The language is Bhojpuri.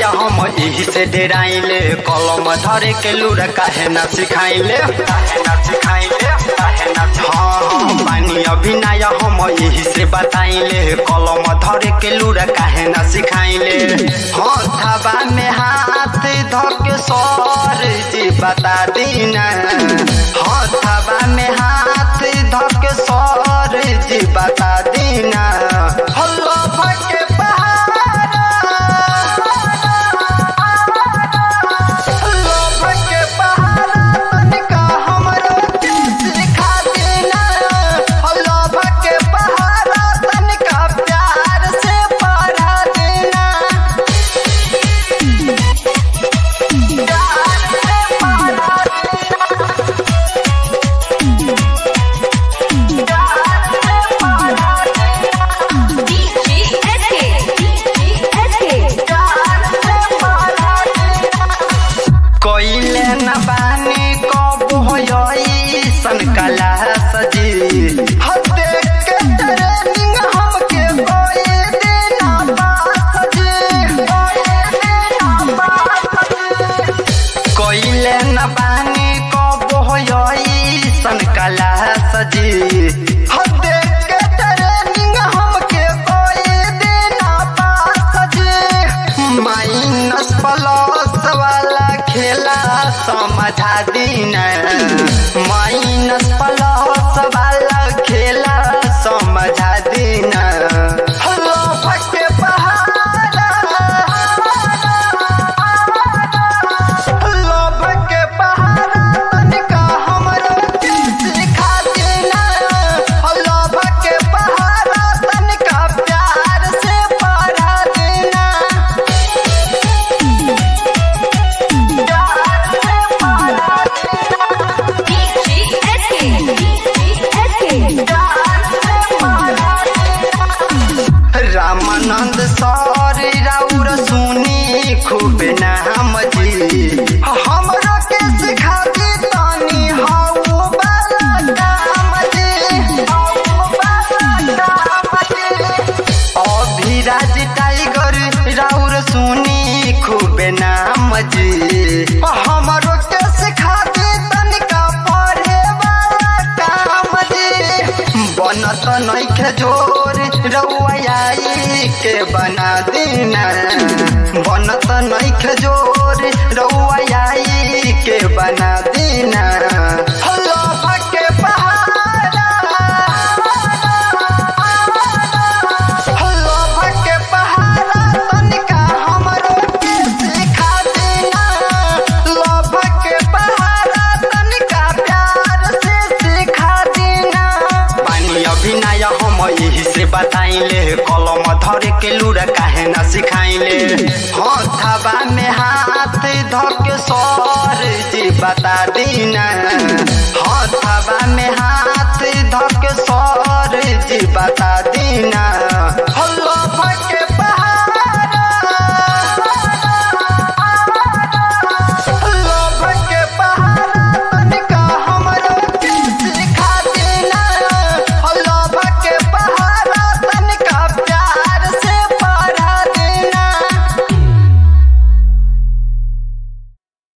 नया हम यही से डेराइले कलम धरे के लूर काहे ना सिखाइले काहे ना सिखाइले काहे ना हाँ हाँ बानी अभी नया हम यही से बताइले कलम धरे के लूर काहे ना सिखाइले हाँ थाबा में हाथ धके सर जी बता दीना हाँ थाबा में हाथ धके सर जी बता दीना हल्ला भके कोइले न बानी कब होई सन कला सजी हते के ट्रेनिंग हमके कोई देना बात सजी कोइले न बानी कब होई सन कला सजी हते के ट्रेनिंग हमके कोई देना बात सजी माइनस प्लस वाला खेला समझा दीना माइनस प्लस वाला खेला समझा दीना हलो फटे पहाड़ा हलो फटे पहाड़ा तनिका हमरो के सिखा दीना हलो फटे पहाड़ा तनिका प्यार से पढ़ा दीना रामानंद सर राउर सुनी खूब नाम जी हमरा के सिखा दी तानी हाउ बाला काम जी हाउ बाला काम जी अभिराज टाइगर राउर सुनी खूब नाम जी हमरो के सिखा दी तनिका पढ़े वाला काम जी बनत नइखे जोर रउआई के बना देना बनत नइखे जोर रउआई के बना देना हल्ला भके पहाड़ा हल्ला भके पहाड़ा तनिका हमरो के सिखा देना लभ के पहाड़ा तनिका प्यार से सिखा देना पानी अभिनय हम यही से बताइले कलम धरे के लूर काहे ना सिखाइले हाँ थाबा में हाथ धके सर जी बता दीना हाँ थाबा में हाथ धके सर जी बता दीना